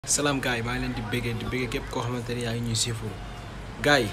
salaam gars yi maa ngi leen di béggee di béggee képp koo xamante ni yaa ngi ñuy siifur gars yi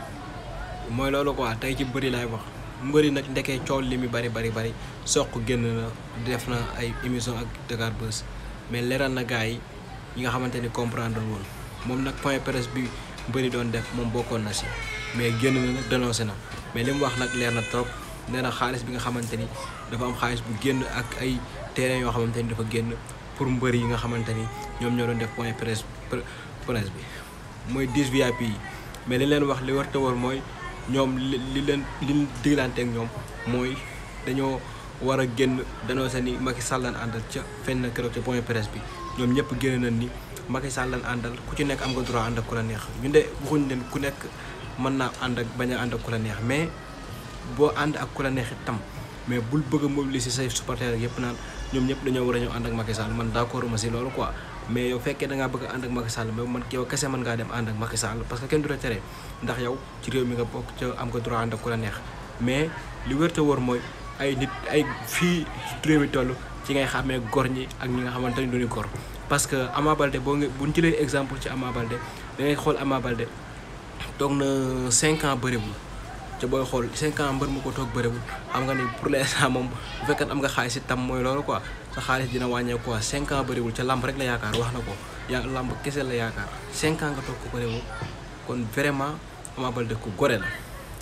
mooy loolu quoi tey ci bëri laay wax mbëri nag ndekee coow li mi bari bari bari soq génn na def na ay émission ak Dakar Buzz mais leeral na gars yi ñi nga xamante ni comprendre woon moom nag point presse bi mbëri doon def moom bokkoon na si mais génn na nag dénoncé na mais li mu wax nag leer na trop nee na xaalis bi nga xamante ni dafa am xaalis bu génn ak ay terrain yoo xamante ni dafa génn pour mbër yi nga xamante ni ñoom ñoo doon def point presse presse bi mooy 10 VIP yi mais li leen wax li war te war mooy ñoom li li leen li diglanteeg ñoom mooy dañoo war a génn danoo seen ni Macky Sall lan àndal ca fenn keroog ca point presse bi ñoom ñëpp génn nañ ni Macky Sall lan àndal ku ci nekk am nga droit ànd ak ku la neex ñu de waxuñ leen ku nekk mën naa ànd ak bañ a ànd ak ku la neex mais boo ànd ak ku la neex itam mais bul bëgg a mobiliser say supporters yëpp naan ñoom ñëpp dañoo war a ñëw ànd ak Macky Sall man d'accord ma si loolu quoi mais yow fekkee da ngaa bëgg a ànd ak Macky Sall mais man yow kese mën ngaa dem ànd ak Macky Sall parce que kenn du la tere ndax yow ci réew mi nga bokk ca am nga droit ànd ak ku la neex mais li wér te wóor mooy ay nit ay fii réew mi toll ci ngay xàmmee gor ñi ak ñi nga xamante ni duñu gor parce que Ama Baldé boo nga buñ jëlee exemple ci Ama Baldé da ngay xool Ama Baldé toog na 5 ans bëriwul te booy xool 5 ans mbër mu ko toog bëriwul xam nga ni pour l'instant moom bu fekkee am nga xaalis itam mooy loolu quoi sa xaalis dina wàññeeku quoi 5 ans bëriwul ca lamb rek la yaakaar wax na ko yaa lamb kese la yaakaar 5 ans nga toog ko bëriwul kon vraiment Ama Baldé ku gore la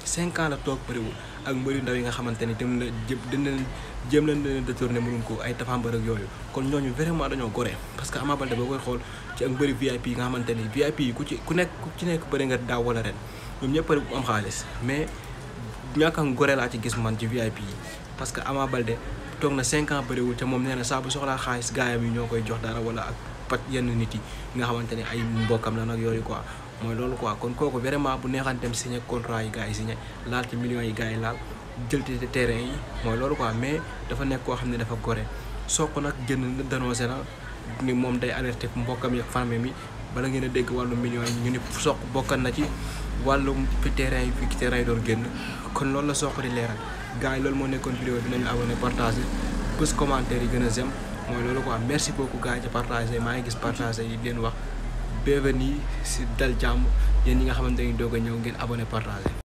5 ans la toog bëriwul ak mbëri ndaw yi nga xamante ni dem na jë dina jéem leen leen détourné mënuñ ko ay tafambar ak yooyu kon ñooñu vraiment dañoo gore parce que Ama Baldé boo koy xool ci ak mbëri VIP yi nga xamante ni VIP yi ku ci ku nekk ku ci nekk bëri nga daaw wala ren ñoom ñëpp am xaalis mais ñàkk a gore laa ci gis man ci VIP yi parce que Ama Baldé toog na 5 ans bëriwul te moom nee na saa bu soxlaa xaalis gaayam yi ñoo koy jox dara wala ak pat yenn nit yi nga xamante ne ay mbokkam la nag yooyu quoi mooy loolu quoi kon kooku vraiment bu neexan dem signé contrat yi gars yi signé laal ci millions yi gars yi laal jël ci terrain yi mooy loolu quoi mais dafa nekk koo xam ne dafa gore soq nag génn dénoncé na ni moom day alerté mbokkam yi ak famille mi bala ngeen a dégg wàllu millions yi ñu ni soq bokkan na ci wàllum fi terrain yi fi terrain yi doon génn kon loolu la soq di leeral gars yi loolu moo nekkoon vidéo bi nañu abonné partagé bés commentaire yi gën a zem mooy loolu quoi merci beaucoup gars yi ci partagé maa ngi gis partagé yi leen wax bienvenue si dal jàmm yéen ñi nga xamante ni doog a ñëw ngeen abonné partagé